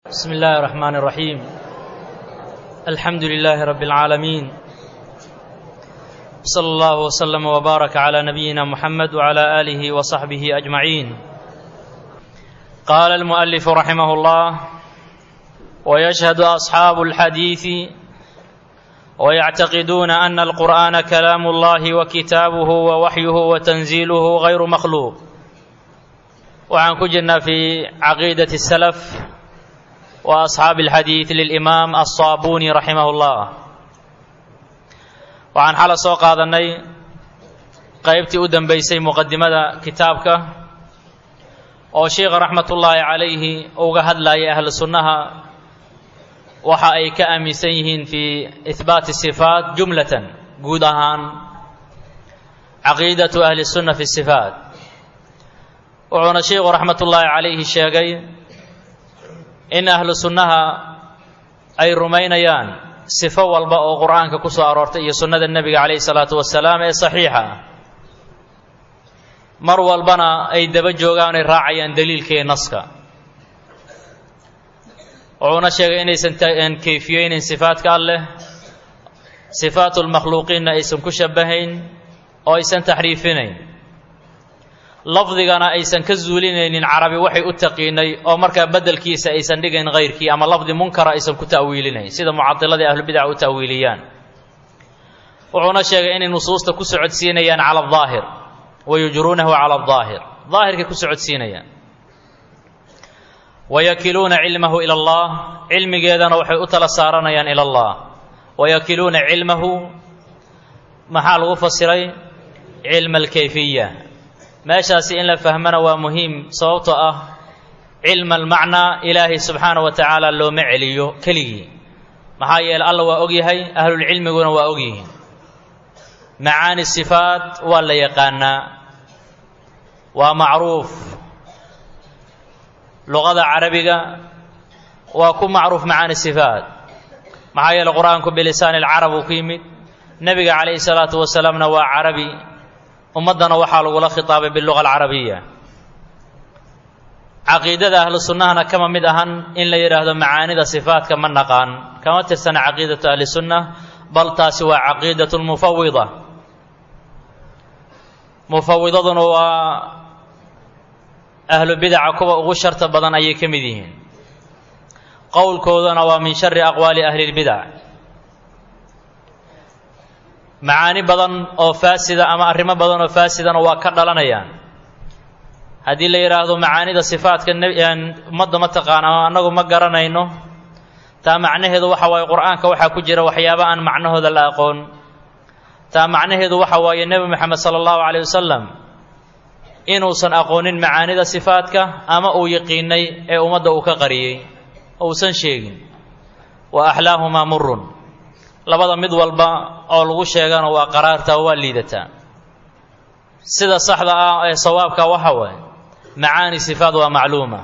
بسم الله الرحمن الرحيم الحمد لله رب العالمين صلى الله وسلم وبارك على نبينا محمد وعلى اله وصحبه اجمعين قال المؤلف رحمه الله ويشهد اصحاب الحديث ويعتقدون ان القران كلام الله وكتابه ووحيه وتنزيله غير مخلوق وعن كجنا في عقيده السلف واصحاب الحديث للامام الصابوني رحمه الله waxaan xala soo qaadanay qaybtii u dambaysay muqadimada kitaabka oo sheikha raxmatullaahi calayhi uga hadlayay ahlu sunnaha waxa ay ka aaminsan yihiin fii ihbaati sifaat jumlatan guud ahaan caqiidatu ahli sunna fi sifaat wuxuuna sheikhu raxmatullaahi calayhi sheegay in ahlu sunnaha ay rumaynayaan sifo walba oo qur-aanka ku soo aroortay iyo sunnada nebiga calayhi salaatu wasalaam ee saxiixa ah mar walbana ay daba joogaan ay raacayaan daliilka iyo naska wuxuuna sheegay inaysan kayfiyeynin sifaadka alleh sifaatu lmakhluuqiinna aysan ku shabahayn oo aysan taxriifinayn lafdigana aysan ka zuulinaynin carabi waxay u taqiinay oo markaa bedelkiisa aysan dhigayn hayrkii ama lafdi munkara aysan ku ta'wiilinayn sida mucadiladii ahlubidaca u ta'wiiliyaan wuxuuna sheegay inay nusuusta ku socodsiinayaan cala adaahir wayujruunahu cala adaahir daahirkay ku socodsiinayaan wayakiluuna cilmahu ila allah cilmigeedana waxay u tala saaranayaan ila allah wayakiluuna cilmahu maxaa lagu fasiray cilma alkayfiya meeshaasi in la fahmana waa muhiim sababtoo ah cilma almacnaa ilaahay subxaana wa tacaala looma celiyo keligii maxaa yeele alla waa og yahay ahlulcilmiguna waa og yihiin macaani sifaat waa la yaqaanaa waa macruuf luqada carabiga waa ku macruuf macaani sifaat maxaa yeele qur-aanku bilisaani alcarab uu ku yimid nebiga calayhi salaatu wasalaamna waa carabi ummaddana waxaa lagula khitaabay biluga alcarabiya caqiidada ahlu sunnahana kama mid ahan in la yidhaahdo macaanida sifaatka ma naqaan kama tirsana caqiidatu ahli sunna bal taasi waa caqiidatu lmufawida mufawidaduna waa ahlu bidaca kuwa ugu sharta badan ayay ka mid yihiin qowlkoodana waa min shari aqwaali ahli lbidac macaani badan oo faasida ama arrimo badan oo faasidana waa ka dhalanayaan haddii la yidhaahdo macaanida sifaatka ummadda ma taqaana annagu ma garanayno taa macnaheedu waxa waaye qur-aanka waxaa ku jira waxyaaba aan macnahooda la aqoon taa macnaheedu waxa waaye nebi moxamed sala allahu calayh wasalam inuusan aqoonin macaanida sifaatka ama uu yaqiinay ee ummadda uu ka qariyey uusan sheegin wa axlaahumaa murun labada mid walba oo lagu sheegana waa qaraarta oo waa liidataa sida saxda ah ee sawaabka waxa waaye macaani sifaat waa macluuma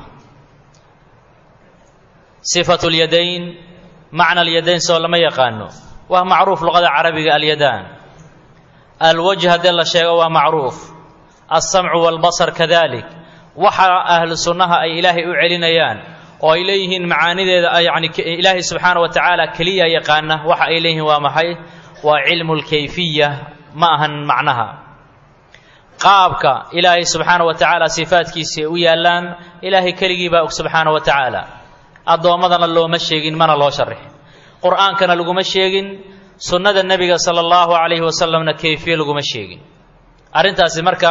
sifatu lyadayn macna alyadayn soo lama yaqaano waa macruuf luqada carabiga alyadaan alwajh haddii la sheego waa macruuf alsamcu waalbasar kadalik waxa ahlu sunnaha ay ilaahay u celinayaan oo ay leeyihiin macaanideeda yani ilaahay subxaana wa tacaala keliya yaqaana waxa ay leeyihiin waa maxay waa cilmu lkayfiya ma ahan macnaha qaabka ilaahay subxaana wa tacaala sifaadkiisi ay u yaallaan ilaahay keligii baa og subxaana wa tacaala addoommadana looma sheegin mana loo sharixin qur-aankana laguma sheegin sunnada nebiga sala allahu calayhi wasalamna kayfiye laguma sheegin arrintaasi marka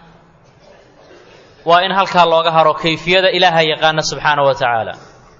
waa in halkaa looga haro kayfiyada ilaaha yaqaana subxaana wa tacaala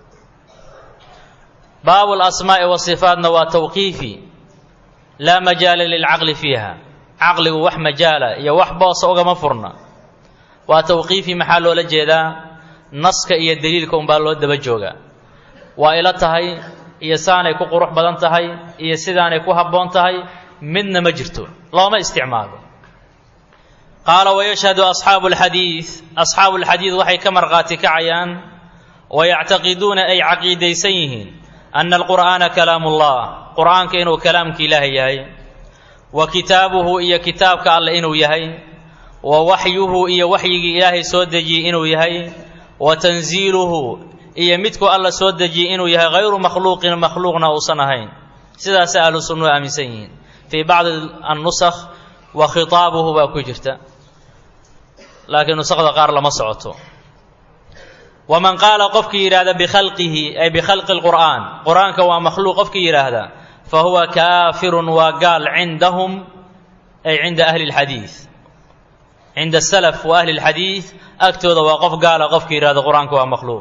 baabu lasmaa'i wasifaatna waa tawqiifi laa majaala lilcaqli fiiha caqligu wax majaala iyo wax boosa ugama furna waa tawqiifi maxaa loola jeedaa naska iyo daliilka unbaa loo daba joogaa waa ila tahay iyo saanay ku qurux badan tahay iyo sidaanay ku habboon tahay midna ma jirto looma isticmaalo qaala wayashhadu asxaabu alxadiid asxaabu alxadiid waxay ka markhaati kacayaan wayactaqiduuna ay caqiidaysan yihiin ana alqur'aana kalaamu ullah qur'aanka inuu kalaamka ilaahay yahay wa kitaabuhu iyo kitaabka alleh inuu yahay wa waxyuhu iyo waxyigii ilaahay soo dejiyey inuu yahay wa tanziiluhu iyo midku alla soo dejiyey inuu yahay hayru makhluuqin makhluuqna uusan ahayn sidaasay ahlu sunnuhu aaminsan yihiin fii bacdi annusakh wa khitaabuhu baa ku jirta laakiin nusakda qaar lama socoto waman qaala qofkii yidhaahda bikhalqihi ay bikhalqi lqur'aan qur-aanka waa makhluuq qofkii yidhaahda fa huwa kaafirun waa gaal cindahum ay cinda ahli lxadiid cinda asalaf wa ahli lxadiid agtooda waa qof gaala qofkii yidhahda qur-aanka waa makhluuq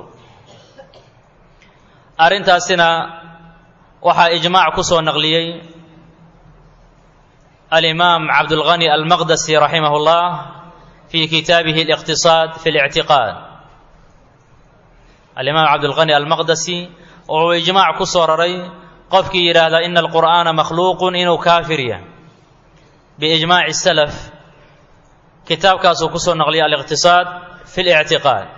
arrintaasina waxaa ijmaac ku soo naqliyey alimaam cabdulghani almaqdasi raximah اllah fi kitaabihi اliqtisaad fi اlictiqaad alimaam cabdulghani almaqdasi wuxuu ijmaac ku soo raray qofkii yidhaahda ina alqur'aana makhluuqun inuu kaafir yahay biijmaaci salaf kitaabkaasuu ku soo naqliyay aliqtisaad fi اlictiqaad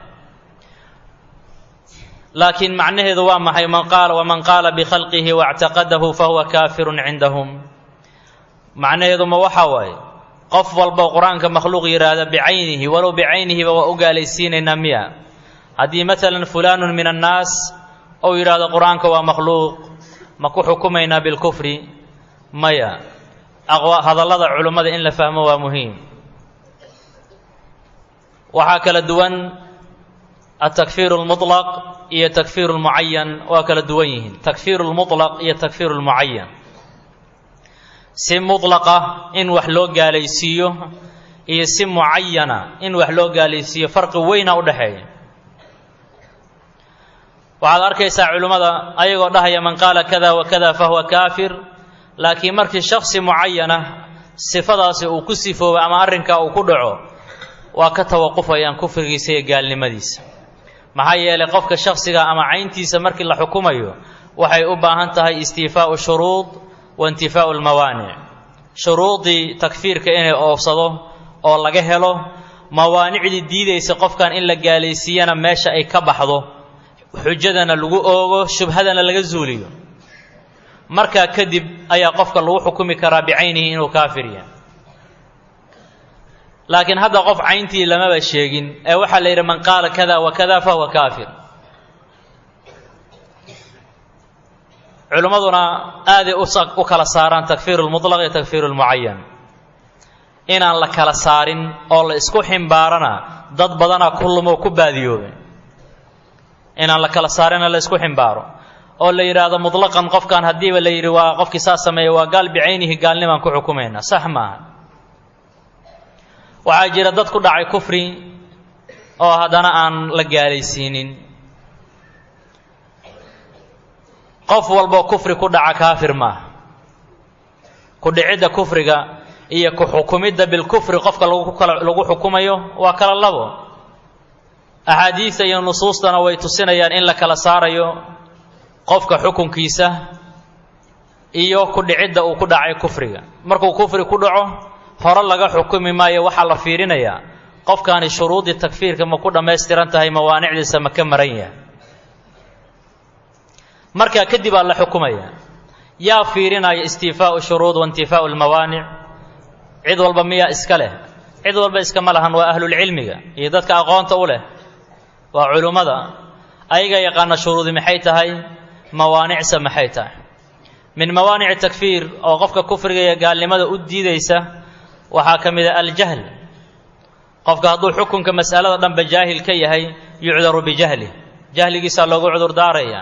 laakiin macnaheedu waa maxay man qaala waman qaala bikhalqihi waاctaqadahu fahuwa kaafirun cindahum macnaheedu ma waxa waaye qof walba qur-aanka makhluuq yidhaahda bicaynihi walow bicaynihiba waa u gaalaysiinaynaa miya haddii maalan fulaanun min annaas ou yidhaahdo qur-aanka waa makhluuq ma ku xukumaynaa bilkufri maya hadallada culummada in la fahmo waa muhiim waxaa kala duwan atakfiir اlmuطlaq iyo takfiir اlmucayan waa kala duwan yihiin takfiir اlmuطlaq iyo takfiir اlmucayan si muطlaqa in wax loo gaalaysiiyo iyo si mucayana in wax loo gaalaysiiyo farqi weyna u dhexeeya waxaad arkaysaa culimmada ayagoo dhahaya man qaala kada wa kada fahuwa kaafir laakiin markii shaksi mucayana sifadaasi uu ku sifoobo ama arrinkaa uu ku dhaco waa ka tawaqufayaan kufrigiisa iyo gaalnimadiisa maxaa yeelay qofka shaksiga ama cayntiisa markii la xukumayo waxay u baahan tahay istiifaau shuruud wa intifaau lmawaanic shuruudii takfiirka inay oofsado oo laga helo mawaanicdii diidaysa qofkan in la gaalaysiiyana meesha ay ka baxdo xujadana lagu oogo shubhadana laga zuuliyo markaa kadib ayaa qofka lagu xukumi karaa bicaynihi inuu kaafir yahay laakiin hadda qof cayntii lamaba sheegin ee waxaa la yidhi man qaala kada wa kada fahuwa kaafir culimmaduna aaday u kala saaraan takfiir lmuطlaq iyo takfiir lmucayan inaan la kala saarin oo la isku ximbaarana dad badana kullumoo ku baadiyoobay inaan la kala saarina la isku ximbaaro oo la yidhaahdo muطlaqan qofkan haddiiba la yidhi waa qofkii saa sameeya waa gaal bicaynihi gaalnimaan ku xukumayna sax maaha waxaa jira dad ku dhacay kufri oo haddana aan la gaalaysiinin qof walboo kufri ku dhaca kaafir maaha ku dhicidda kufriga iyo ku xukumidda bilkufri qofka lagu xukumayo waa kala labo axaadiista iyo nusuustana way tusinayaan in la kala saarayo qofka xukunkiisa iyo ku dhicidda uu ku dhacay kufriga markuu kufri ku dhaco hore laga xukumi maayo waxaa la fiirinayaa qofkaani shuruudii takfiirka ma ku dhammaystiran tahay mawaanicdiisa ma ka maran yahay markaa kadib aa la xukumaya yaa fiirinaya istiifaau shuruud wa intifaau lmawaanic cid walba miyaa iska leh cid walba iskama lahan waa ahlulcilmiga iyo dadka aqoonta u leh waa culummada ayaga yaqaana shuruudi maxay tahay mawaanicsa maxay tahay min mawaanici takfiir oo qofka kufriga iyo gaalnimada u diidaysa waxaa ka mid a aljahl qofka hadduu xukunka mas'alada dhanba jaahil ka yahay yucdaru bijahli jahligiisaa loogu cudur daaraya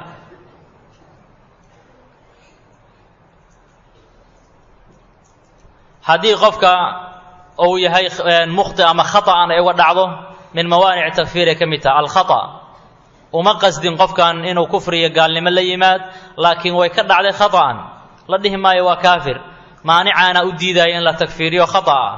haddii qofka uu yahay mukhti ama khata'an ay uga dhacdo min mawaanic takfiir ay ka mid taha alkhata uma qasdin qofkan inuu kufri iyo gaalnimo la yimaad laakiin way ka dhacday khata'an la dhihi maayo waa kaafir maanicaana u diidaya in la takfiiriyo khata'a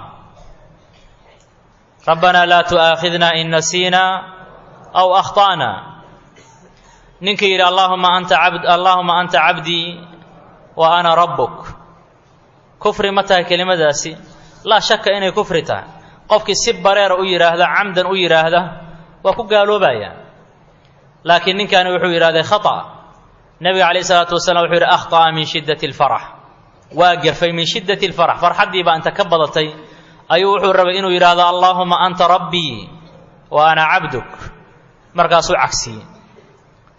rabbanaa laa tu'aakhidna in nasiina aw akhta'na ninka yidhi allahuma anta abd allaahuma anta cabdii wa ana rabbuk kufri ma tahay kelimadaasi laa shaka inay kufri tahay qofkii si bareera u yidhaahda camdan u yidhaahda waa ku gaaloobaya laakiin ninkani wuxuu yidhahday khata nebiga calayh isalaatu wasalaam wuxuu yidhi akhطa'a min shiddati اlfarax waa gafay min shiddati اlfarax farxaddii baa inta ka badatay ayuu wuxuu rabay inuu yidhaahdo allaahuma anta rabbii wa ana cabduk markaasuu cagsiyey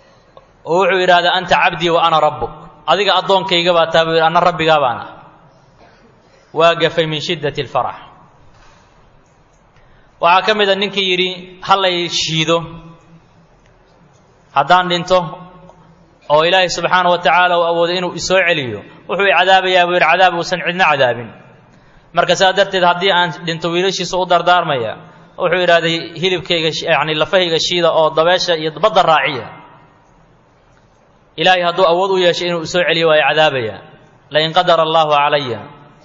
oo wuxuu yidhahdaa anta cabdii wa ana rabbuk adiga addoonkayga baa taa buu yidhi anna rabbigaa baan ah waa gafay min shiddati alfarax waxaa ka mid a ninkii yidhi hallay shiido haddaan dhinto oo ilaahay subxaana wa tacaala uu awoodo inuu isoo celiyo wuxuu i cadaabayaa buu yidhi cadaab uusan cidna cadaabin marka saa darteed haddii aan dhinto wiilashiisa u dardaarmaya wuxuu yidhahday hilibkayga yacni lafahayga shiida oo dabeesha iyo badda raaciya ilaahay hadduu awood u yeeshay inuu isoo celiyo waa i cadaabaya lain qadara allaahu calaya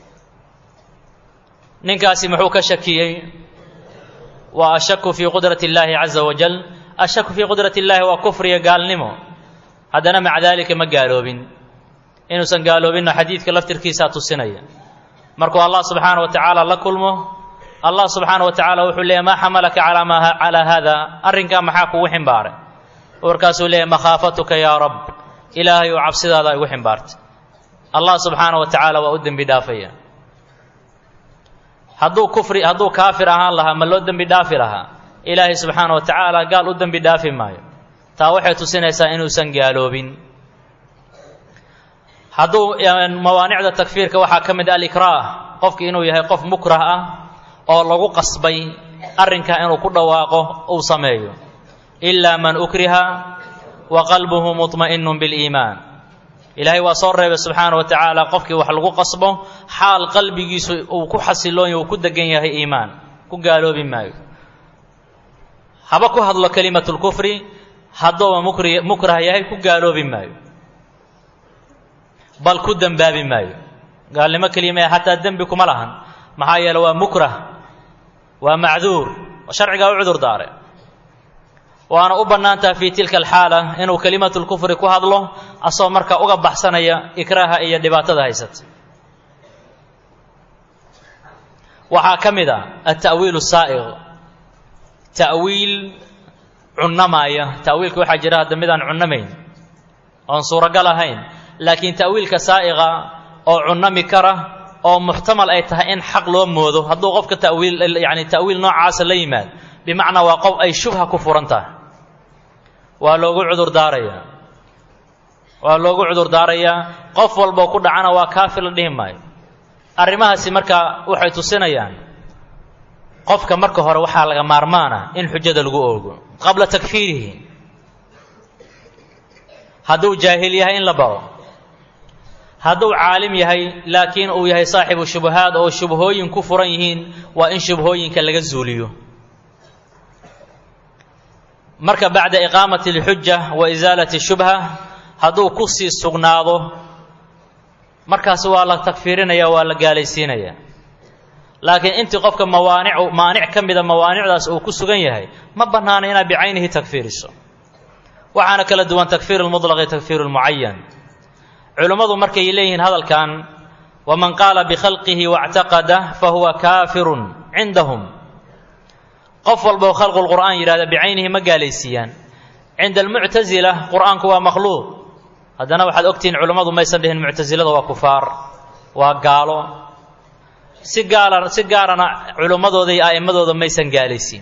ninkaasi muxuu ka shakiyey waa ashaku fii qudrati illaahi caza wajal ashaku fii qudrati illaahi waa kufriya gaalnimo haddana maca daalika ma gaaloobin inuusan gaaloobinno xadiidka laftirkiisaa tusinaya markuu allah subxaana wa tacaala la kulmo allah subxaana wa tacaala wuxuu leeyahy maa xamalaka calaa ma calaa haada arrinkaa maxaa kugu ximbaaray warkaasuu leeyahy makhaafatuka yaa rab ilaahay ou cabsidaada igu ximbaartay allah subxaana wa tacaala waa u dembi dhaafaya hadduu kufri hadduu kaafir ahaan lahaa ma loo dembi dhaafi lahaa ilaahay subxaana wa tacaala gaal u dembi dhaafi maayo taa waxay tusinaysaa inuusan gaaloobin hadduu mawaanicda takfiirka waxaa ka mid alikraah qofki inuu yahay qof mukrah ah oo lagu qasbay arrinkaa inuu ku dhawaaqo uu sameeyo ilaa man ukriha wa qalbuhu muطma'inun biliimaan ilaahay waa soo reebay subxaana wa tacaala qofkii wax lagu qasbo xaal qalbigiisu uu ku xasiloon uu ku degan yahay iimaan ku gaaloobi maayo haba ku hadlo kelimatu lkufri hadduuba mukri mukrah yahay ku gaaloobi maayo bal ku dembaabi maayo gaalnimo kelima xataa dembi kuma lahan maxaa yeele waa mukrah waa macduur sharcigaa u cudur daare waana u bannaantaha fii tilka alxaala inuu kelimatu lkufri ku hadlo asagoo marka uga baxsanaya ikraaha iyo dhibaatada haysata waxaa ka mid a alta'wiil saa'iq ta'wiil cunnamaaya ta'wiilka waxaa jira hadda midaan cunnamayn oon suuragal ahayn laakiin ta'wiilka saa'iqa oo cunnami kara oo muxtamal ay tahay in xaq loo moodo hadduu qofka tawiil yani ta'wiil noocaasa la yimaad bimacnaa waa qof ay shubha ku furan tahay waa loogu cudur daarayaa waa loogu cudur daarayaa qof walboo ku dhacana waa kaafir la dhihi maayo arrimahaasi marka waxay tusinayaan qofka marka hore waxaa laga maarmaana in xujada lagu oogo qabla takfiirihi hadduu jaahil yahay in la baro hadduu caalim yahay laakiin uu yahay saaxibu shubahaad oo shubhooyin ku furan yihiin waa in shubhooyinka laga zuuliyo marka bacda iqaamati alxuja wa isaalati shubha hadduu ku sii sugnaado markaas waa la takfiirinaya waa la gaalaysiinaya laakiin intii qofka mawaanic maanic ka mida mawaanicdaas uu ku sugan yahay ma bannaana inaad bicaynihi takfiiriso waxaana kala duwan takfiir lmudlaq iyo takfiir lmucayan culimmadu markay leeyihiin hadalkan waman qaala bikhalqihi wاctaqada fahuwa kaafirun cindahum qof walba oo khalqu lqur'aan yidhahda bicaynihi ma gaalaysiiyaan cinda almuctasila qur'aanku waa makhluuq haddana waxaad ogtihiin culimmadu maysan dhihin muctasilada waa kufaar waa gaalo si gaala si gaarana culimmadooda iyo a'immadooda maysan gaalaysiin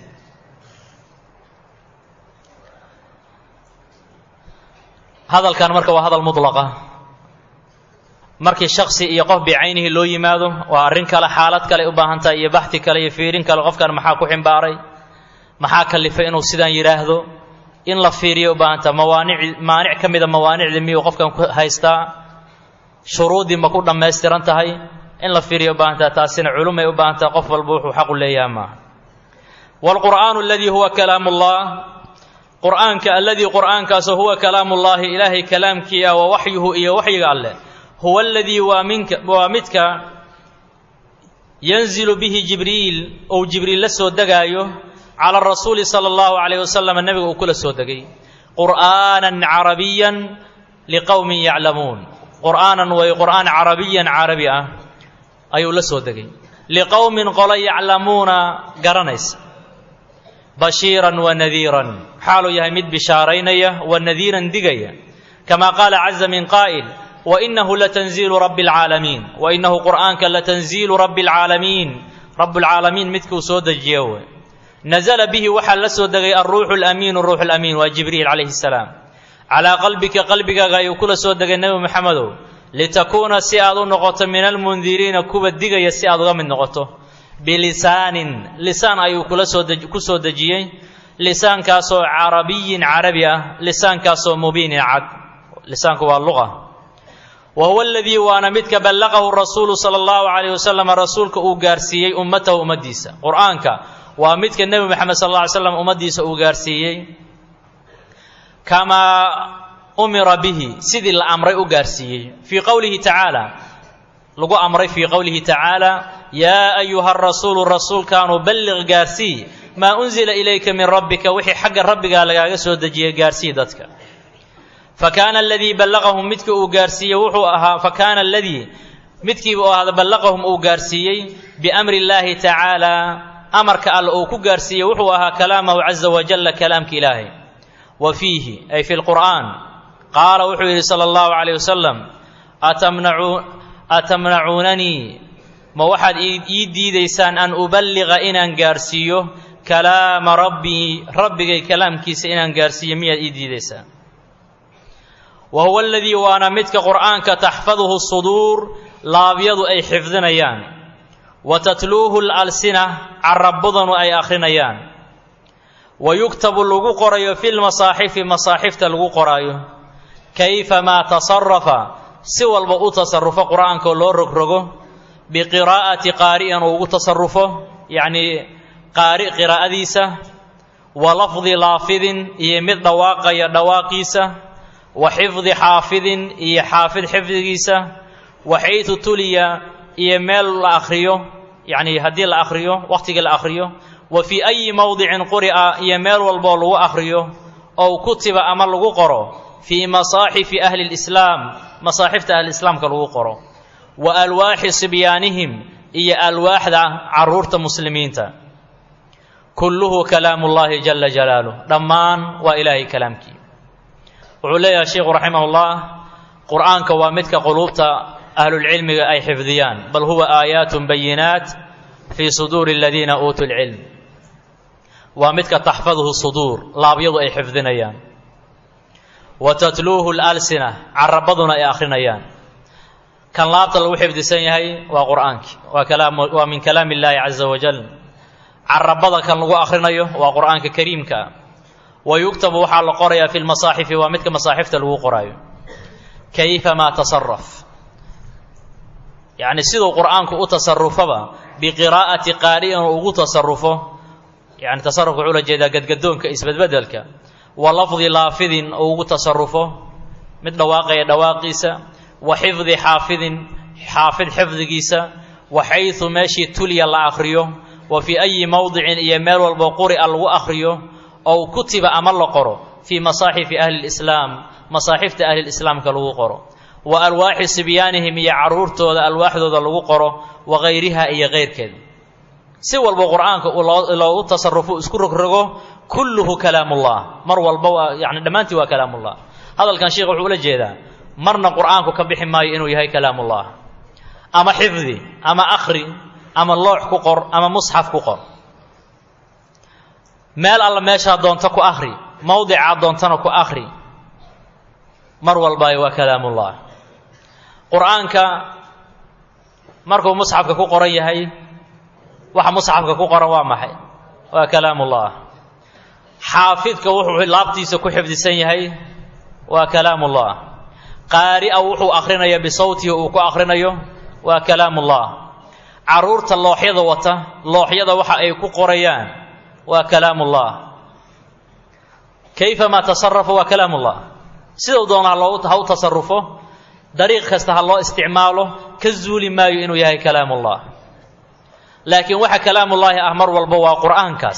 hadalkan marka waa hadal mudlaqa markii shaksi iyo qof bicaynihi loo yimaado waa arrin kale xaalad kale u baahan tahay iyo baxdi kale iyo fiirin kale qofkan maxaa ku ximbaaray maxaa kalifay inuu sidaan yidhaahdo in la fiiriyo u baahan tahay mawaanic maanic ka mida mawaanicdii miyuu qofkan ku haystaa shuruuddii ma ku dhammaystiran tahay in la fiiriyo u baahan tahay taasina culumay u baahan tahay qof walba wuxuu xaqu leeyaha maaha waalqur'aanu aladii huwa kalaamu ullah qur'aanka aladii qur'aankaasoo huwa kalaamu ullaahi ilaahay kalaamkii ah wa waxyuhu iyo waxyiga alleh huwa aladii waa minka waa midka yanzilu bihi jibriil ou jibriil la soo degaayo cala rasuuli sala allahu calayh wasalam nebiga uu kula soo degay qur'aanan carabiyan liqowmin yaclamuun qur'aanan way qur'aan carabiyan carabi ah ayuu la soo degay liqowmin qolo yaclamuuna garanaysa bashiiran wa nadiiran xaaluu yahay mid bishaaraynaya wa nadiiran digaya kama qaala caza min qaa'il wainahu latanziilu rabbi alcaalamiin wainahu qur'aanka latanziilu rabbi alcaalamiin rabbulcaalamiin midkuu soo dejiyo wey nazla bihi waxaa la soo degay alruuxu lamiinu ruuxu lamiin waa jibriil calayhi salaam calaa qalbika qalbigaaga ayuu kula soo degay nebi moxamedow litakuuna si aad u noqoto min almundiriina kuwa digaya si aad uga mid noqoto bilisaanin lisaan ayuu kula soo ku soo dejiyey lisaankaasoo carabiyin carabi ah lisaankaasoo mubiinin cad lisaanku waa luqa wa huwa aladii waana midka ballaqahu rasuulu sala allahu calayh wasalam rasuulka uu gaarsiiyey ummatahu ummaddiisa qur-aanka waa midka nebi moxamed sal alla ly slam ummaddiisa uu gaarsiiyey kamaa umira bihi sidii la amray u gaarsiiyey fii qowlihi tacaala lagu amray fii qowlihi tacaala yaa ayuha rasuulu rasuulkaanu balliq gaarsii maa unzila ilayka min rabbika wixii xagga rabbigaa lagaaga soo dejiyey gaarsii dadka fakaana aladii ballaqahum midka uu gaarsiiyey wuxuu ahaa fakaana aladii midkiiba u ahada ballaqahum uu gaarsiiyey biamri illaahi tacaala amarka alle uu ku gaarsiiyey wuxuu ahaa kalaamahu caza wajalla kalaamka ilaahay wa fiihi ay fi lqur'aan qaala wuxuu yidhi sala allahu calayh wasalam atamnacuunanii ma waxaad ii diidaysaan an uballiqa inaan gaarsiiyo kalaama rabbii rabbigay kalaamkiisa inaan gaarsiiyo miyaad ii diidaysaan wa huwa aladii waana midka qur'aanka taxfaduhu suduur laabyadu ay xifdinayaan wa tatluuhu lalsina carabadanu ay akhrinayaan wa yuktabu lagu qorayo fi lmasaaxifi masaaxifta lagu qoraayo kayfamaa tasarafa si walba u tasarufo qur'aankaoo loo rogrogo biqiraa'ati qaari'an uu ugu tasarufo yacnii qaari qiraa'adiisa wa lafdi laafidin iyo mid dhawaaqaya dhawaaqiisa wa xifdi xaafidin iyo xaafid xifdigiisa wa xaytu tuliya iyo meel la akhriyo yacnii haddii la akhriyo wakhtigii la akhriyo wa fii ayi mowdicin quri'a iyo meel walboo lagu akhriyo ow kutiba ama lagu qoro fii masaaxifi ahli lislaam masaaxifta ahliislaamka lagu qoro wa alwaaxi sibyaanihim iyo alwaaxda carruurta muslimiinta kulluhu kalaamu llahi jala jalaaluh dhammaan waa ilaahay kalaamkii wuxuu leeyahay sheikhu raximah ullah qur'aanka waa midka quluubta ahlulcilmiga ay xifdiyaan bal huwa aayaatun bayinaat fii suduuri aladiina uutuu lcilm waa midka taxfaduhu suduur laabyadu ay xifdinayaan wa tatluuhu lalsina carabaduna ay akhrinayaan kan laabta lagu xifdisan yahay waa qur'aankii waa kalaam waa min kalaami illaahi caza wajal carabada kan lagu akhrinayo waa qur'aanka kariimka wa yugtabu waxaa la qorayaa fi lmasaaxifi waa midka masaaxifta lagu qoraayo kayfamaa tasaraf yacni siduu qur'aanku u tasarufaba biqiraa'ati qaari'in uu ugu tasarufo yani tasarufka wuxuu la jeedaa gadgadoonka isbedbedelka wa lafdi laafidin uu ugu tasarufo mid dhawaaqaya dhawaaqiisa wa xifdi xaafidin xaafid xifdigiisa wa xaysu meeshii tuliya la akhriyo wa fii ayi mowdicin iyo meel walbo quri'a lagu akhriyo ow kutiba ama la qoro fii masaaxifi ahli lislaam masaaxifta ahlilislaamka lagu qoro wa alwaaxi sibyaanihim iyo carruurtooda alwaaxdooda lagu qoro wa hayriha iyo kayrkeed si walba qur'aanka loogu tasarufo isku rogrogo kulluhu kalaamullah mar walba waa yani dhammaantii waa kalaamullah hadalkan sheekh wuxuu ula jeedaa marna qur'aanku ka bixi maayo inuu yahay kalaamullah ama xifdi ama akhri ama loox ku qor ama musxaf ku qor meel alla meeshaa doonta ku akhri mowdicaa doontana ku akhri mar walba waa kalaamullah qur'aanka markuu musxafka ku qoran yahay waxa musxafka ku qoran waa maxay waa kalaamullah xaafidka wuxuu laabtiisa ku xifdisan yahay waa kalaamullah qaari'a wuxuu akhrinayo bisawtihi uu ku akhrinayo waa kalaamullah carruurta looxyada wata looxyada waxa ay ku qorayaan waa kalaamullah kayfamaa tasarafa waa kalaamullah sidau doonaa loo ha u tasarufo dariiq kasta ha loo isticmaalo ka zuuli maayo inuu yahay kalaamullah laakiin waxa kalaamullaahi ah mar walba waa qur'aankaas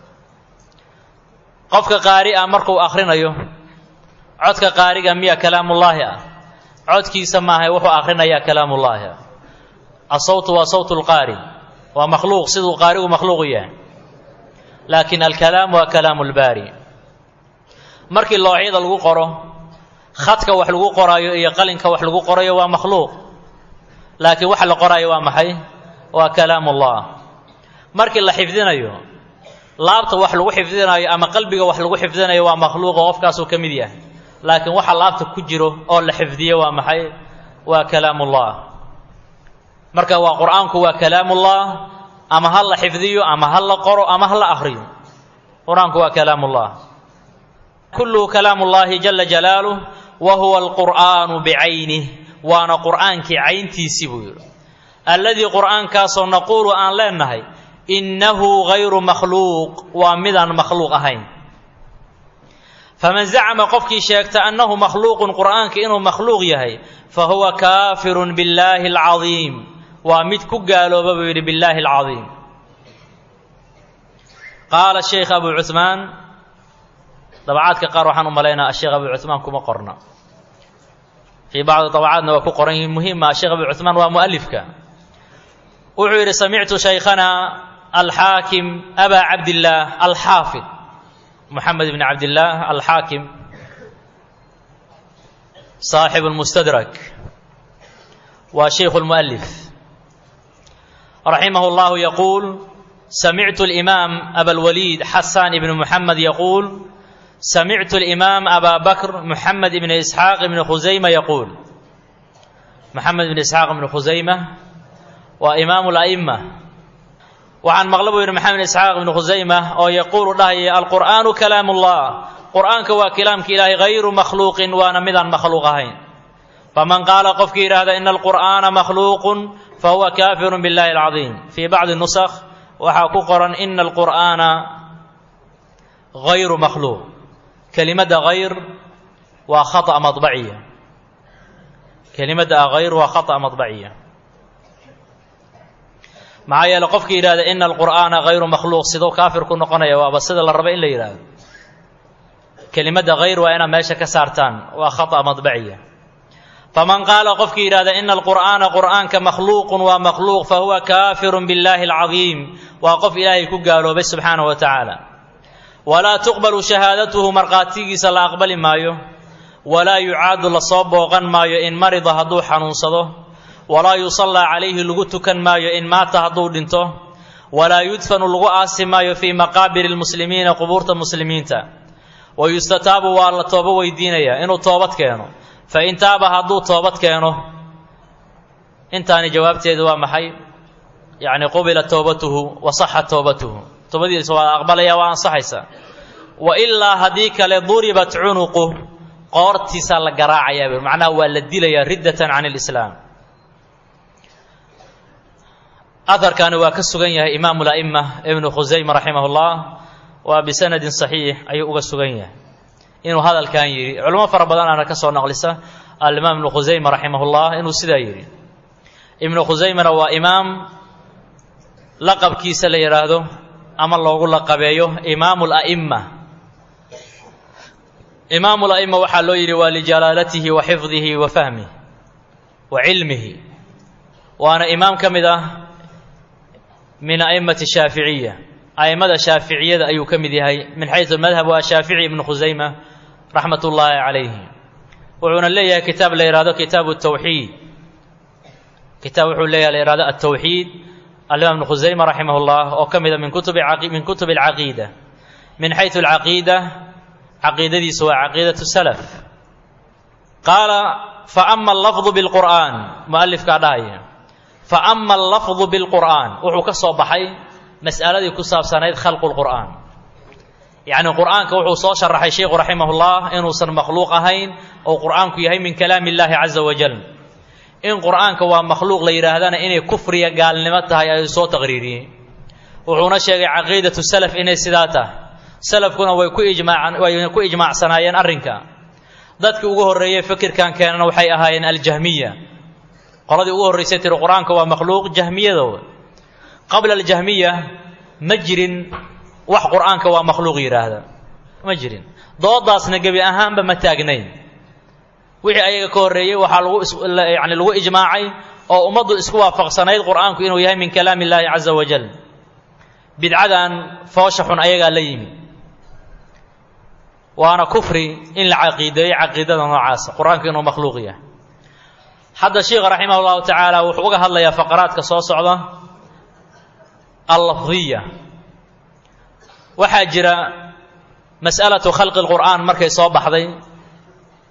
qofka qaari ah markuu akhrinayo codka qaariga miya kalaamullaahi ah codkiisa maahay wuxuu akhrinayaa kalaamullaahi ah asawtu waa sawtu lqaari waa makhluuq siduu qaarigu makhluuqu yahay laakiin alkalaam waa kalaamu lbaari markii looxyada lagu qoro khadka wax lagu qoraayo iyo qalinka wax lagu qorayo waa makhluuq laakiin waxa la qoraayo waa maxay waa kalaamullah markii la xifdinayo laabta wax lagu xifdinayo ama qalbiga wax lagu xifdinayo waa makhluuqa qofkaasuu ka mid yahay laakiin waxa laabta ku jiro oo la xifdiyo waa maxay waa kalaamullah marka waa qur-aanku waa kalaamullah ama ha la xifdiyo ama ha la qoro ama ha la akhriyo qur-aanku waa kalaamullah kulluhu kalaamu llahi jala jalaaluh wa huwa alqur'aanu bicaynih waana qur'aankii cayntiisii buu yidhi alladii qur'aankaasoo naquulu aan leenahay innahu gayru makhluuq waa midaan makhluuq ahayn faman zacama qofkii sheegta annahu makhluuqun qur'aanka inuu makhluuq yahay fa huwa kaafirun billaahi alcadiim waa mid ku gaalooba buu yidhi billaahi alcadiim qaala sheikh abu cuhmaan dabacaadka qaar waxaan u malaynaa asheekh abu cuhmaan kuma qorna fii bacdi dabacaadna waa ku qoran yihiin muhima asheekh abu cuhmaan waa mu'alifka wuxuu yidhi samictu shaykhana alxaakim abaa cabdillaah alxaafid moxamed bn cabdillaah alxaakim saaxibu lmustadrak waa shaykhu lmu'alif raximah llahu yaquul samictu alimaam abalwaliid xasaan ibn muxamed yaquul samictu alimaam abaa bakr muxamed ibn isxaaq ibn khusayma yaquul moxamed ibn isxaaq ibn khusayma waa imaamu la'ima waxaan maqla buu yidhi maxamed isxaaq ibnu khusayma oo yaquulu dhahaya alqur'aanu kalaamullah qur'aanka waa kalaamka ilaahay hayru makhluuqin waana midaan makhluuq ahayn faman qaala qofkii yidhaahda ina alqur'aana makhluuqun fahuwa kaafirun billahi alcadiim fii bacdi nusakh waxaa ku qoran ina alqur'aana hayru makhluuq kelimadda hayr waa khata madbaciya kelimadda hayr waa khata madbaciya maxaa yeele qofkii yidhahda ina alqur'aana hayru makhluuq siduu kaafir ku noqonaya waaba sida la raba in la yidhaahdo kelimadda hayr waa inaad meesha ka saartaan waa khata madbaciya faman qaala qofkii yidhahda ina alqur'aana qur'aanka makhluuqun waa makhluuq fahuwa kaafirun billahi alcadiim waa qof ilaahay ku gaaloobay subxaanahu wa tacaala walaa tuqbalu shahaadatuhu markhaatigiisa la aqbali maayo walaa yucaadu lasoo booqan maayo in marida hadduu xanuunsado walaa yusallaa calayhi lagu tukan maayo in maata hadduu dhinto walaa yudfanu lagu aasi maayo fii maqaabiri lmuslimiina qubuurta muslimiinta wa yustataabu waa la toobo weydiinayaa inuu toobad keeno fa in taaba hadduu toobad keeno intaani jawaabteedu waa maxay yacni qubila toobatuhu wa saxa toobatuhu toobadiisa waa aqbalaya waa ansaxaysaa wa ilaa haddii kale duribat cunuqu qoortiisaa la garaacayaa macnaha waa la dilayaa riddatan can lislaam aharkaani waa ka sugan yahay imaamu la'ima ibnu khusayma raximah llah waa bisanadin saxiix ayuu uga sugan yahay inuu hadalkan yidhi culamo fara badan aana ka soo naqlisa alimaam ibnu khusayma raximah llah inuu sidaa yidhi ibnu khusaymana waa imaam laqabkiisa la yidhaahdo ama loogu laqabeeyo imaamu la'ima imaamu la'ima waxaa loo yidhi waa lijalaalatihi wa xifdihi wa fahmihi wa cilmihi waana imaam ka mid ah min a'immati shaaficiya a'immada shaaficiyada ayuu ka mid yahay min xaysu madhab waa shaafici ibnu khusayma raxmat ullaahi calayhi wuxuuna leeyahay kitaab la yihahdo kitaabu tawxiid kitaab wuxuu leeyahay la yihahdo altawxiid alimaam ibnu khusayma raximah llah oo ka mida min kutubi min kutubi alcaqiida min xaysu alcaqiida caqiidadiisu waa caqiidatu salaf qaala fa ama allafdu bilqur'aan mu'alifkaa dhahaya fa ama allafdu bilqur'aan wuxuu ka soo baxay mas'aladii ku saabsanayd khalqu lqur'aan yacni qur'aanka wuxuu soo sharaxay sheikhu raximahullah inuusan makhluuq ahayn oo qur'aanku yahay min kalaami illaahi caza wajal in qur'aanka waa makhluuq la yidhaahdana inay kufriya gaalnimo tahay ayuu soo taqriiriyey wuxuuna sheegay caqiidatu salaf inay sidaa tahay salafkuna way ku ijmaacan way ku ijmaacsanaayeen arrinka dadkii ugu horreeyey fikirkan keenana waxay ahaayeen aljahmiya qoladii ugu horraysay tiri qur-aanka waa makhluuq jahmiyadooda qabla aljahmiya ma jirin wax qur'aanka waa makhluuq yidhaahda ma jirin doodaasna gebi ahaanba ma taagnayn wixii ayaga ka horreeyey waxaa lagu yani lagu ijmaacay oo ummaddu isku waafaqsanayd qur'aanku inuu yahay min kalaami illaahi caza wajal bidcadan foosha xun ayagaa la yimi waana kufri in la caqiideeyo caqiidada noocaasa qur-aanku inuu makhluuq yahay hadda sheikha raximah llahu tacaala wuxuu uga hadlayaa faqaraadka soo socda allafdiya waxaa jira mas'alatu khalqi lqur'aan markay soo baxday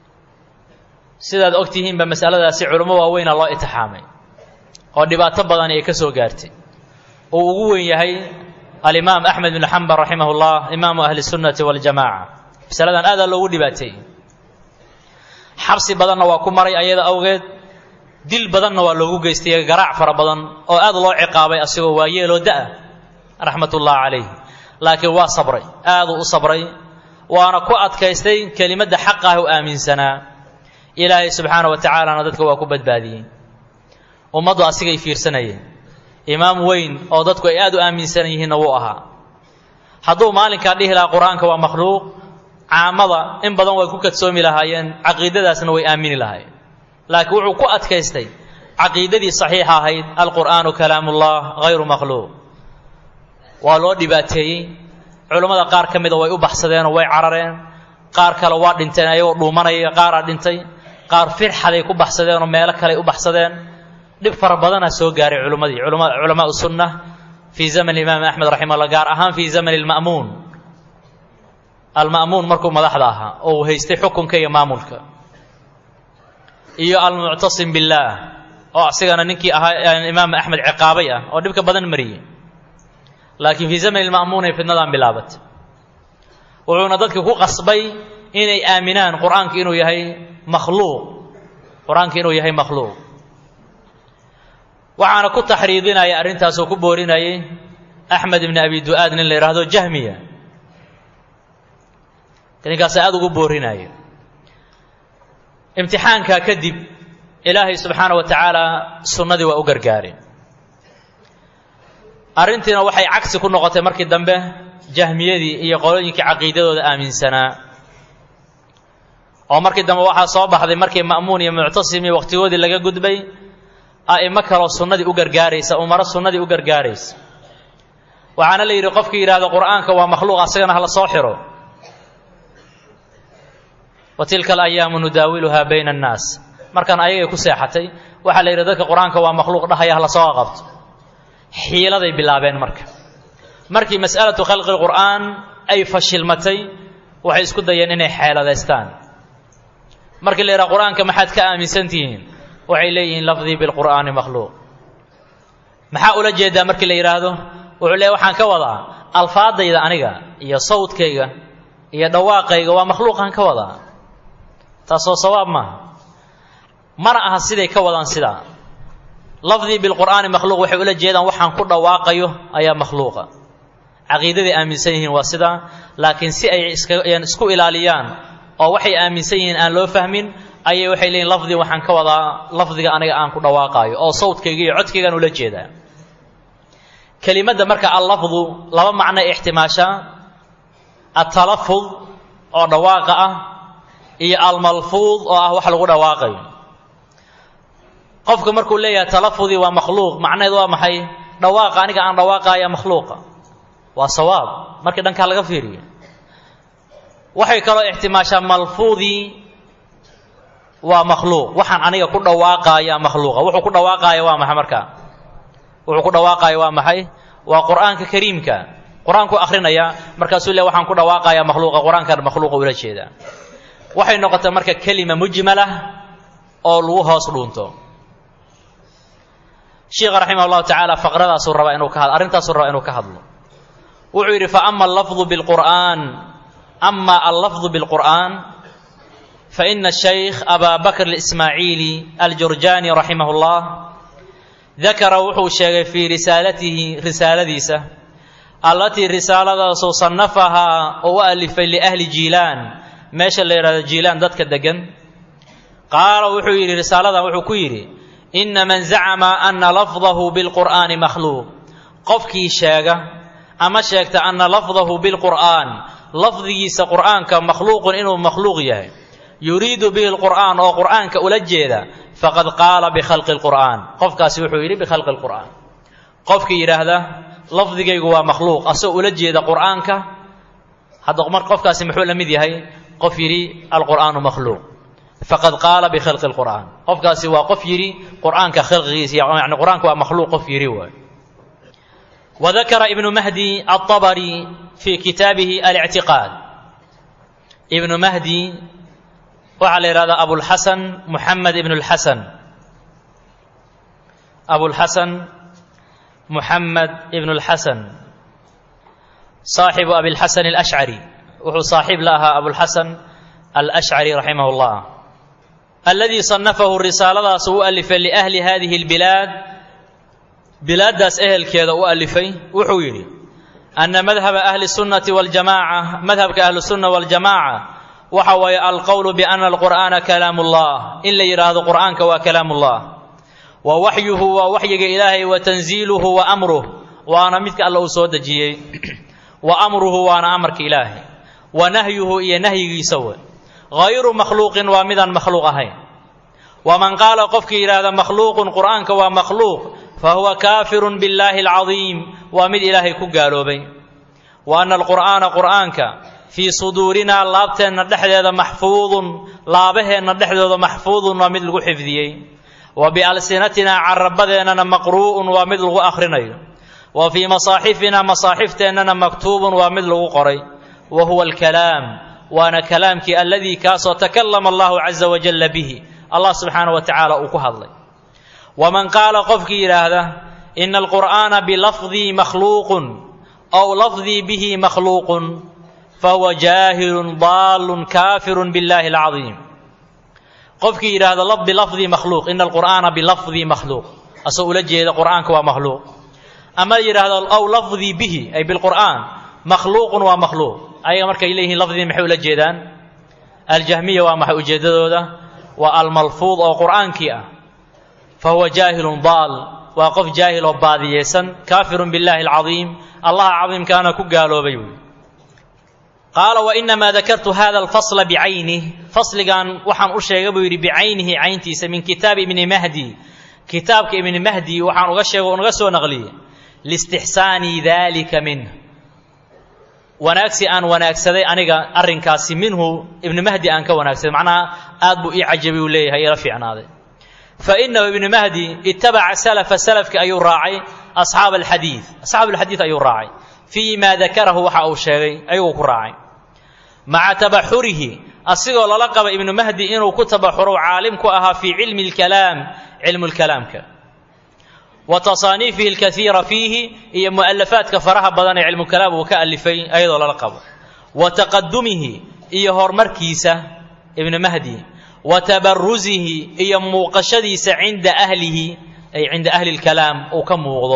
sidaad og tihiinba masaladaasi culummo waaweyna loo itixaamay oo dhibaato badan ay ka soo gaartay uu ugu weyn yahay alimaam axmed bn xambal raximah اllah imaamu ahli sunnati waljamaca masaladan aadaa loogu dhibaateeyey xabsi badanna waa ku maray ayada awgeed dil badanna waa loogu geystay garaac fara badan oo aad loo ciqaabay asigoo waayeeloo da-a raxmat ullah calayh laakiin waa sabray aaduu u sabray waana ku adkaystay kelimadda xaqah u aaminsanaa ilaahay subxaana wa tacaalana dadka waa ku badbaadiyey ummaddu asigay fiirsanayeen imaam weyn oo dadku ay aad u aaminsan yihiinna wuu ahaa hadduu maalinkaa dhihi lahaa qur-aanka waa makhluuq caamada in badan way ku kadsoomi lahaayeen caqiidadaasna way aamini lahaayeen laakiin wuxuu ku adkaystay caqiidadii saxiixa ahayd alqur'aanu kalaamullah hayru makhluuq waa loo dhibaateeyey culammada qaar ka mida way u baxsadeenoo way carareen qaar kale waa dhinteen ayagoo dhuumanaya qaaraa dhintay qaar firxaday ku baxsadeenoo meelo kaley u baxsadeen dhib fara badanaa soo gaaray culimmadii culamaau sunna fii zaman imaam axmed raximah llah gaar ahaan fii zamani alma'muun alma'muun markuu madaxda ahaa oo uu haystay xukunka iyo maamulka iyo almuctasim billaah oo asigana ninkii ahaa imaam axmed ciqaabay ah oo dhibka badan mariyey laakiin fii zamani lma'muun ay fidnadan bilaabatay wuxuuna dadka ku qasbay inay aaminaan qur-aanka inuu yahay makhluuq qur-aanka inuu yahay makhluuq waxaana ku taxriidinaya arrintaasoo ku boorinayay axmed ibni abi du'aad nin la yidhaahdo jahmiya ninkaasa aada ugu boorinaya imtixaankaa kadib ilaahay subxaana wa tacaala sunnadii waa u gargaareen arrintiina waxay cagsi ku noqotay markii dambe jahmiyadii iyo qolooyinkii caqiidadooda aaminsanaa oo markii dambe waxaa soo baxday markii ma'muun iyo muctasim iyo wakhtigoodii laga gudbay a'imo kaloo sunnadii u gargaaraysa umaro sunnadii u gargaaraysa waxaana la yidhi qofkii yidhaahdo qur'aanka waa makhluuq asagana hala soo xiro wa tilka alayaamu nudaawiluhaa bayna annaas markaan ayagay ku seexatay waxaa la yidhi dadka qur-aanka waa makhluuq dhahaya hala soo qabto xiiladay bilaabeen marka markii mas'alatu khalqi lqur'aan ay fashilmatay waxay isku dayeen inay xeeladaystaan markii la yidhaha qur-aanka maxaad ka aaminsan tihiin waxay leeyihiin lafdii bilqur'aani makhluuq maxaa ula jeedaa markii la yidhaahdo wuxuu leeyahy waxaan ka wadaa alfaadayda aniga iyo sawdkayga iyo dhawaaqayga waa makhluuqaan ka wadaa taasoo sawaab maaha mana aha siday ka wadaan sidaa lafdii bilqur'aani makhluuq waxay ula jeedaan waxaan ku dhawaaqayo ayaa makhluuqa caqiidaday aaminsan yihiin waa sidaa laakiin si ay isku ilaaliyaan oo waxay aaminsan yihiin aan loo fahmin ayay waxay leeyihin lafdii waxaan ka wadaa lafdiga aniga aan ku dhawaaqaayo oo sawdkayga iyo codkaygaan ula jeedaa kelimadda marka allafdu laba macnoy ixtimaashaa atalafud oo dhawaaqa ah iyo almalfuud oo ah wax lagu dhawaaqayo qofka markuu leeyahay talafudii waa makhluuq macnaheed waa maxay dhawaaqa aniga aan dhawaaqaaya makhluuqa waa sawaab markii dhankaa laga fiiriyo waxay kaloo ixtimaashaa malfuudii waa makhluuq waxaan aniga ku dhawaaqaaya makhluuqa wuxuu ku dhawaaqaaya waa maxay markaa wuxuu ku dhawaaqaaya waa maxay waa qur'aanka kariimka qur-aanku akhrinayaa markaasuu le waxaan ku dhawaaqayaa makhluuqa qur-aankan makhluuqa ula jeedaa waxay noqotay marka kelima mujmalah oo lagu hoos dhuunto sheikha raximah llahu tacaala faqradaasuu rabaa inuu ka had arrintaasuu rabaa inuu ka hadlo wuxuu yidhi faama allafdu bilqur'aan ama allafdu bilqur'aan faina shaykh abaa bakr اlismaaciili aljurjaani raximah اllah dakara wuxuu sheegay fii risaalatihi risaaladiisa allatii risaaladaasuu sannafahaa oo u alifay liahli jiilaan meesha la yidhahdo jiilaan dadka degan qaala wuxuu yidhi risaaladan wuxuu ku yidhi ina man zacama ana lafdahu bilqur'aani makhluuq qofkii sheega ama sheegta ana lafdahu bilqur'aan lafdigiisa qur'aanka makhluuqun inuu makhluuq yahay yuriidu bihi lqur'aan oo qur'aanka ula jeeda faqad qaala bikhalqi lqur'aan qofkaasi wuxuu yidhi bikhalqi lqur'aan qofkii yidhaahda lafdigaygu waa makhluuq asagoo ula jeeda qur'aanka hadda mar qofkaasi muxuu la mid yahay qof yidhi alqur'aanu makhluuq faqad qaala bikhalqi lqur'aan qofkaasi waa qof yidhi qur'aanka khalqigiisa yani qur'aanka waa makhluuq qof yidhi waay wadakara ibnu mahdi alطabari fi kitaabihi alictiqaad ibnu mahdi waxaa la yidhahdaa abulxasan muxamed ibn اlxasan abulxasan muxamed ibn اlxasan saaxibu abilxasan alashcari wuxuu saaxiib la ahaa abulxasan alashcari raximah اllah aladii صanafahu risaaladaas u alifay liahli hadihi اlbilaad bilaaddaas ehelkeeda u alifay wuxuu yidhi ana madhaba ahli الsunnati wاljamaca madhabka ahlu الsunna wاljamaca waxa waaye alqowlu biana alqur'aana kalaam ullah in la yidhaahdo qur'aanka waa kalaam ullah wa waxyuhu waa waxyiga ilaahay wa tanziiluhu wa amruh waana midka alla uu soo dejiyey wa amruhu waana amarka ilaahay wa nahyuhu iyo nahyigiisa we hayru makhluuqin waa midaan makhluuq ahayn waman qaala qofkii yidhaahda makhluuqun qur'aanka waa makhluuq fa huwa kaafirun billaahi alcadiim waa mid ilaahay ku gaaloobay wa ana alqur'aana qur'aanka fii suduurinaa laabteenna dhexdeeda maxfuudun laabaheenna dhexdooda maxfuudun waa mid lagu xifdiyey wa bialsinatinaa carabadeennana maqruu'un waa mid lagu akhrinayo wa fii masaaxifinaa masaaxifteennana maktuubun waa mid lagu qoray wa huwa alkalaam waana kalaamkii alladii kaasoo takallama allahu caza wajalla bihi allah subxaana wa tacaala uu ku hadlay waman qaala qofkii yidhaahda ina alqur'aana bilafdii makhluuqun aw lafdii bihi makhluuqun fahuwa jaahilun daalun kaafirun billahi alcadiim qofkii yidhaahda bilafdii makhluuq ina alqur'aana bilafdii makhluuq asoo ula jeeda qur'aanka waa makhluuq ama yidhaahdo aw lafdii bihi ay bilqur'aan makhluuqun waa makhluuq ayaga markay leeyihiin lafdii maxay ula jeedaan aljahmiya waa maxay ujeeddadooda waa almalfuud oo qur'aankii ah fa huwa jaahilun daal waa qof jaahil oo baadiyeysan kaafirun billahi alcadiim allaha cadiimkaana ku gaaloobay wy qaala wainamaa dakartu hada alfasla bicaynih fasligan waxaan u sheegay buu yidhi bicaynihi cayntiisa min kitaabi ibni mahdi kitaabka ibni mahdi waxaan uga sheega unaga soo naqliyey liistixsaani dalika minh wanaagsi aan wanaagsaday aniga arrinkaasi minhu ibni mahdi aan ka wanaagsaday macnaha aad buu ii cajabay uu leeyahay ila fiicnaaday fa inahu ibni mahdi itabaca salafa salafki ayuu raacay asxaab alxadiid asxaab alxadiid ayuu raacay fii ma dakarahu waxa uu sheegay ayaguu ku raacay maca tabaxurihi asigoo lala qaba ibnu mahdi inuu ku tabaxuro caalim ku ahaa fii cilmi اlkalaam cilmu lkalaamka wa tasaaniifihi اlkaiira fiihi iyo mu'alafaadka faraha badan ee cilmukalaam uu ka alifay ayadoo lala qabo wa taqadumihi iyo horumarkiisa ibnu mahdi wa tabarusihi iyo muuqashadiisa cinda ahlihi ay cinda ahli اlkalaam uu ka muuqdo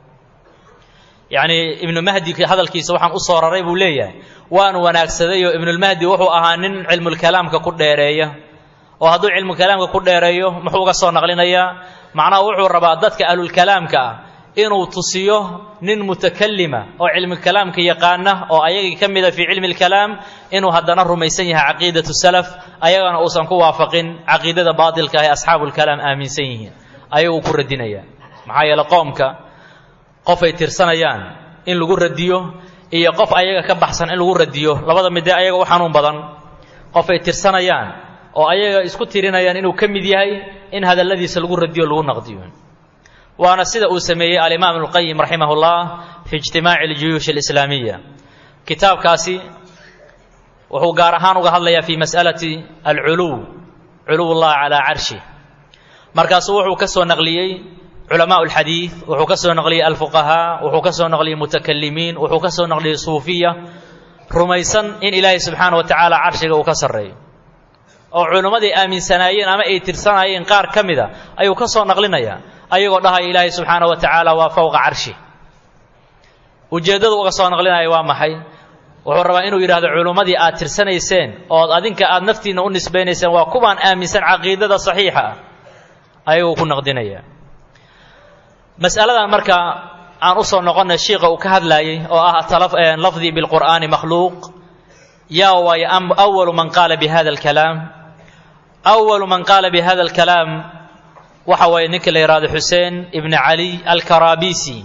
yacni ibnu mahdi hadalkiisa waxaan u soo raray buu leeyahay waan wanaagsaday oo ibnulmahdi wuxuu ahaa nin cilmulkalaamka ku dheereeya oo hadduu cilmukalaamka ku dheereeyo muxuu uga soo naqlinayaa macnaha wuxuu rabaa dadka ahlulkalaamka ah inuu tusiyo nin mutakalima oo cilmukalaamka yaqaana oo ayagii ka mida fii cilmi lkalaam inuu haddana rumaysan yahay caqiidatu salaf ayagana uusan ku waafaqin caqiidada baatilka ah ee asxaabulkalaam aaminsan yihiin ayaguu ku radinaya maxaa yeele qoomka qof ay tirsanayaan in lagu radiyo iyo qof ayaga ka baxsan in lagu radiyo labada midee ayaga u xanuun badan qof ay tirsanayaan oo ayaga isku tirinayaan inuu ka mid yahay in hadalladiisa lagu radiyo lagu naqdiyo waana sida uu sameeyey alimaam ibnuqayim raximah اllah fi ijtimaaci اljuyuush اlislaamiya kitaabkaasi wuxuu gaar ahaan uga hadlayaa fi mas'alati alculuw culuw اllah calaa carshi markaasuu wuxuu ka soo naqliyey culamaa alxadiid wuxuu ka soo naqliyey alfuqahaa wuxuu ka soo naqliyey mutakalimiin wuxuu ka soo naqliyey suufiya rumaysan in ilaahay subxaana wa tacaala carshiga uu ka sarreeyo oo culimmadii aaminsanaayeen ama ay tirsanaayeen qaar ka mida ayuu ka soo naqlinayaa ayagoo dhahaya ilaahay subxaana wa tacaala waa fowqa carshi ujeeddadu uga soo naqlinaya waa maxay wuxuu rabaa inuu yidhahdo culimmadii aad tirsanayseen ood adinka aad naftiinna u nisbaynayseen waa kuwaan aaminsan caqiidada saxiixa ah ayaguu ku naqdinaya mas'aladan marka aan u soo noqonnay shiika uu ka hadlaayey oo ah lafdii bilqur'aani makhluuq yaa waayo awalu man qaala bi hada alkalaam awalu man qaala bi hada alkalaam waxa waaye ninka la yidhahdo xuseen ibni cali alkarabisi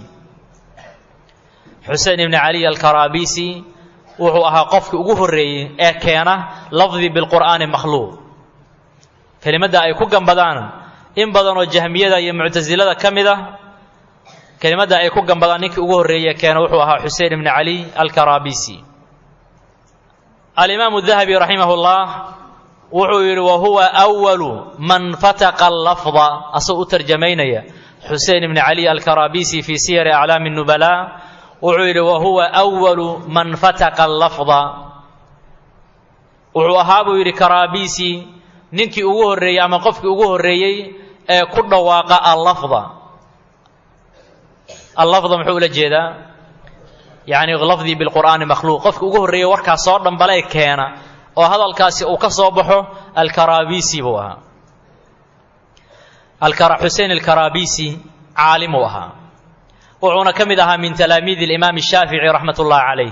xuseen ibni cali alkarabisi wuxuu ahaa qofkii ugu horreeyey ee keena lafdii bilqur'aani makhluuq kelimadda ay ku gambadaan in badan oo jahmiyada iyo muctasilada ka mid ah kelimadda ay ku gambadaan ninkii ugu horreeye keena wuxuu ahaa xusein ibni cali alkarabisi alimaamu dahabi raximah اllah wuxuu yidhi wa huwa awalu man fataqa allafda asagoo u tarjamaynaya xusein ibni cali alkarabisi fii siyari aclaami nubala wuxuu yidhi wa huwa awalu man fataqa allafda wuxuu ahaa buu yidhi karabisi ninkii ugu horreeyey ama qofkii ugu horreeyey ee ku dhawaaqa allafda allafda muxuu ula jeedaa yacni lafdii bilqur'aani makhluuq qofkii ugu horreeyey warkaas soo dhambalee keena oo hadalkaasi uu ka soo baxo alkarabisi buu ahaa xusein alkarabisi caalim uu ahaa wuxuuna ka mid ahaa min talaamiidi alimaam shaafici raxmat ullahi calayh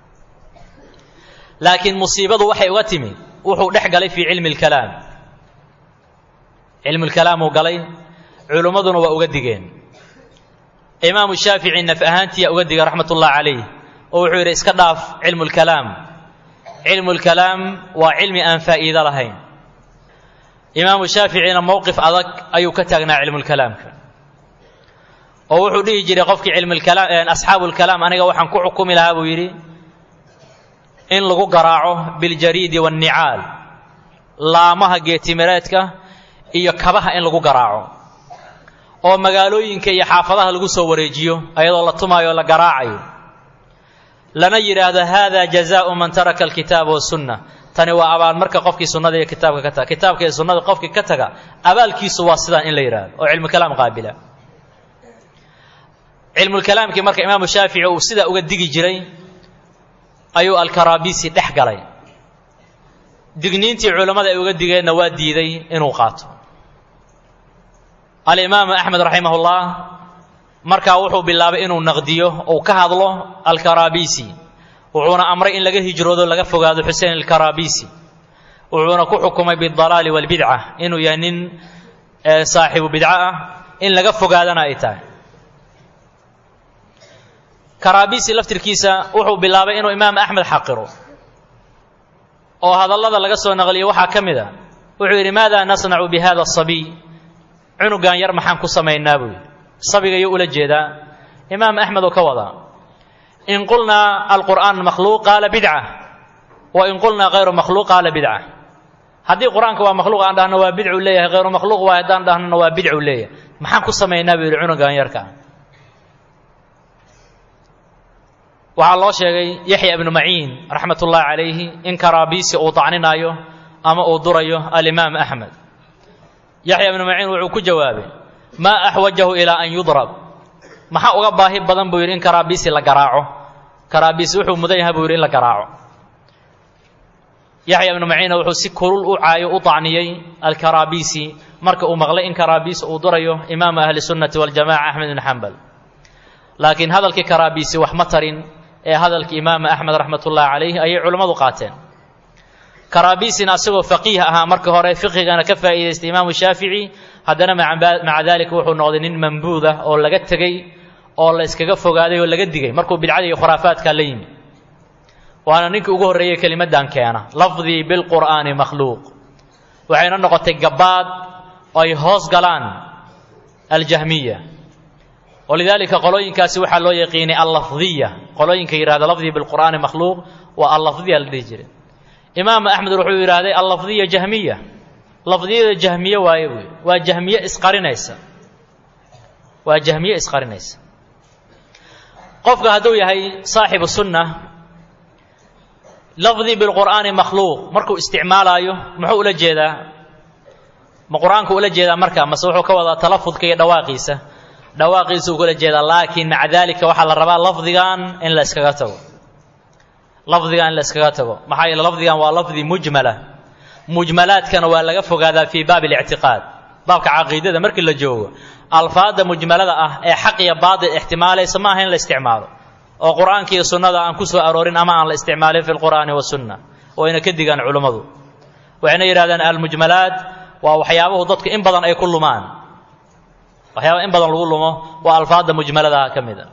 laakiin musiibadu waxay uga timid wuxuu dhex galay fii cilmi lkalaam cilmu lkalaam uu galay culimmaduna waa uga digeen imaamu shaafici naf ahaantiya uga digay raxmat ullahi calayh oo wuxuu yidhi iska dhaaf cilmu lkalaam cilmu lkalaam waa cilmi aan faa'iido lahayn imaamu shaaficina mowqif adag ayuu ka taagnaa cilmulkalaamka oo wuxuu dhihi jiray qofkii cilmulkalaam asxaabu lkalaam aniga waxaan ku xukumi lahaa buu yidhi in lagu garaaco biljariidi waannicaal laamaha geetimireedka iyo kabaha in lagu garaaco oo magaalooyinka iyo xaafadaha lagu soo wareejiyo ayadoo la tumaayo o la garaacayo lana yidhaahdo hada jazaau man taraka alkitaaba wasunna tani waa abaalmarka qofkii sunnada iyo kitaabka ka taga kitaabka iyo sunnada qofkii ka taga abaalkiisu waa sidaan in la yidhaahdo oo cilmukalaam qaabila cilmulkalaamkii marka imaamu shaafici uu sidaa uga digi jiray ayuu alkarabisi dhex galay digniintii culammada ay uga digeenna waa diiday inuu qaato alimaamu axmed raximah ullah markaa wuxuu bilaabay inuu naqdiyo uu ka hadlo alkarabisi wuxuuna amray in laga hijroodo laga fogaado xusein alkarabisi wuxuuna ku xukumay bidalaali walbidca inuu yahay nin saaxibu bidco ah in laga fogaadana ay tahay karabisi laftirkiisa wuxuu bilaabay inuu imaam axmed xaqiro oo hadallada laga soo naqliyo waxaa ka mid a wuxuu yidhi maada nasnacu bi hada asabiy cunugan yar maxaan ku samaynaa buu yidhi sabiga yuu ula jeedaa imaam axmed oo ka wadaa in qulnaa alqur'aan makhluuq qaala bidca wa in qulnaa hayru makhluuq qaala bidca haddii qur-aanka waa makhluuq aan dhahno waa bidcu leeyahay hayru makhluuq waa haddaan dhahnona waa bidcu leeyahay maxaan ku samaynaa buu yidhi cunugan yarka waxaa loo sheegay yaxya ibnu maciin raxmat ullaahi calayhi in karabisi uu dacninaayo ama uu durayo alimaam axmed yaxya ibnu maciin wuxuu ku jawaabay maa axwajahu ilaa an yudrab maxaa uga baahi badan buu yidhi in karabisi la garaaco karabisi wuxuu mudan yahay buu yidhi in la garaaco yaxya ibnu maciina wuxuu si kulul u caayo u dacniyey alkarabisi marka uu maqlay in karabisi uu durayo imaamu ahli sunnati waljamaca axmed ibn xambal laakiin hadalkii karabisi wax ma tarin ee hadalkii imaamu axmed raxmat ullaahi calayhi ayay culammadu qaateen karabisina asagoo faqiih ahaa marka hore fiqhigana ka faa'iidaystay imaamu shaafici haddana maca dalika wuxuu noqday nin mambuud ah oo laga tegey oo la iskaga fogaaday oo laga digay markuu bidcada iyo khuraafaadka la yimi waana ninkii ugu horreeyey kelimaddan keena lafdii bilqur'aani makhluuq waxayna noqotay gabaad oo ay hoos galaan aljahmiya walidaalika qolooyinkaasi waxaa loo yaqiinay allafdiya qolooyinka yidhahda lafdii bilqur'aani makhluuq waa allafdiya la dhihi jiray imaamu axmed wuxuu yidhaahday allafdiya jahmiya lafdiyada jahmiye waaye buy waa jahmiye isqarinaysa waa jahmiye isqarinaysa qofka hadduu yahay saaxibu sunna lafdii bilqur'aani makhluuq markuu isticmaalaayo muxuu ula jeedaa ma qur-aanku ula jeedaa marka mase wuxuu ka wadaa talafudka iyo dhawaaqiisa dhawaaqiisuu kula jeedaa laakiin maca daalika waxaa la rabaa lafdigan in la iskaga tago lafdigan in la iskaga tago maxaa yeele lafdigan waa lafdi mujmala mujmalaadkana waa laga fogaadaa fii baabi اlictiqaad baabka caqiidada markii la joogo alfaada mujmalada ah ee xaq iyo baadil ixtimaalaysa ma aha in la isticmaalo oo qur'aanka iyo sunnada aan ku soo aroorin ama aan la isticmaalin fi lqur'aani wasunna wayna ka digaan culummadu waxayna yidhahdeen almujmalaat waa waxyaabuhu dadka in badan ay ku lumaan waxyaaba in badan lagu lumo waa alfaada mujmaladaha ka mid a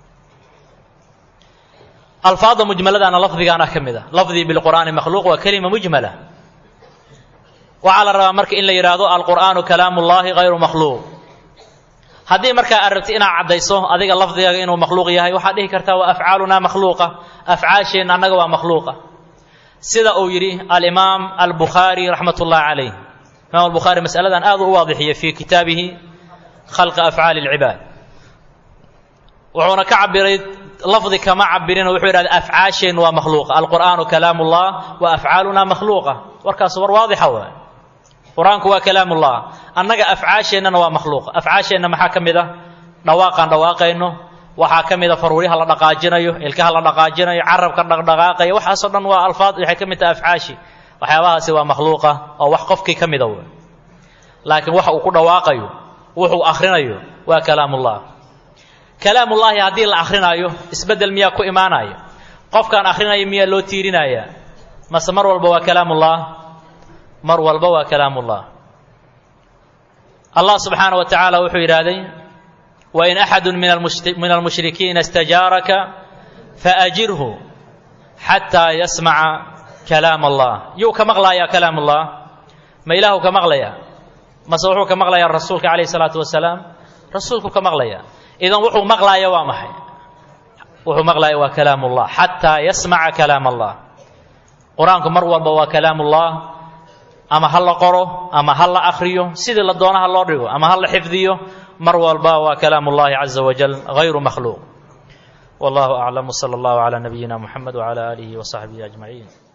alfaada mujmaladaana lafdigaana ka mid a lafdii bilqur'aani makhluuq waa kelima mujmala waxaa la rabaa marka in la yidhaahdo alqur'aanu kalaamu llahi hayru makhluuq haddii markaa aad rabti inaad caddayso adiga lafdigaaga inuu makhluuq yahay waxaad dhihi kartaa waa afcaalunaa makhluuqa afcaasheenna annaga waa makhluuqa sida uu yidhi alimaam albukhaari raxmat ullahi calayh imaam albukhaari masaladan aad u waadixiyey fii kitaabihi khalqa afcaali اlcibaad wuxuuna ka cabiray lafdi kama cabirino wuxuu yidhahda afcaasheennu waa makhluuqa alqur'aanu kalaam ullah wa afcaaluna makhluuqa warkaas war waadixa waay qur-aanku waa kalaam ullah annaga afcaasheennana waa makhluuqa afcaasheenna maxaa ka mid a dhawaaqaan dhawaaqayno waxaa ka mid a faruuryaha la dhaqaajinayo ilkaha la dhaqaajinayo carabka dhaqdhaqaaqaya waxaasoo dhan waa alfaad waxay ka mid tahay afcaashi waxyaabahaasi waa makhluuqa oo wax qofkii ka mida wey laakiin waxa uu ku dhawaaqayo wuxuu akhrinayo waa kalaamullah kalaamullaahi haddii la akhrinayo isbeddel miyaa ku imaanaya qofkaan akhrinaya miyaa loo tiirinaya mase mar walba waa kalaamullah mar walba waa kalaamullah allah subxaana wa tacaala wuxuu yidhaahday wain axadu min almushrikiina istajaaraka faajirhu xataa yasmaca kalaam allah yuu ka maqlayaa kalaam ullah ma ilaahu ka maqlaya mase wuxuu ka maqlayaa rasuulka calayh isalaatu wasalaam rasuulku ka maqlaya idan wuxuu maqlaaya waa maxay wuxuu maqlaaya waa kalaam ullah xataa yasmaca kalaam allah qur-aanku mar walba waa kalaam ullah ama ha la qoro ama ha la akhriyo sidii la doono ha loo dhigo ama ha la xifdiyo mar walba waa kalaam ullahi caza wajal hayru makhluuq wallahu aclam wsala allahu calaa nabiyina muxamed wcala aalihi wasaxbihi ajmaciin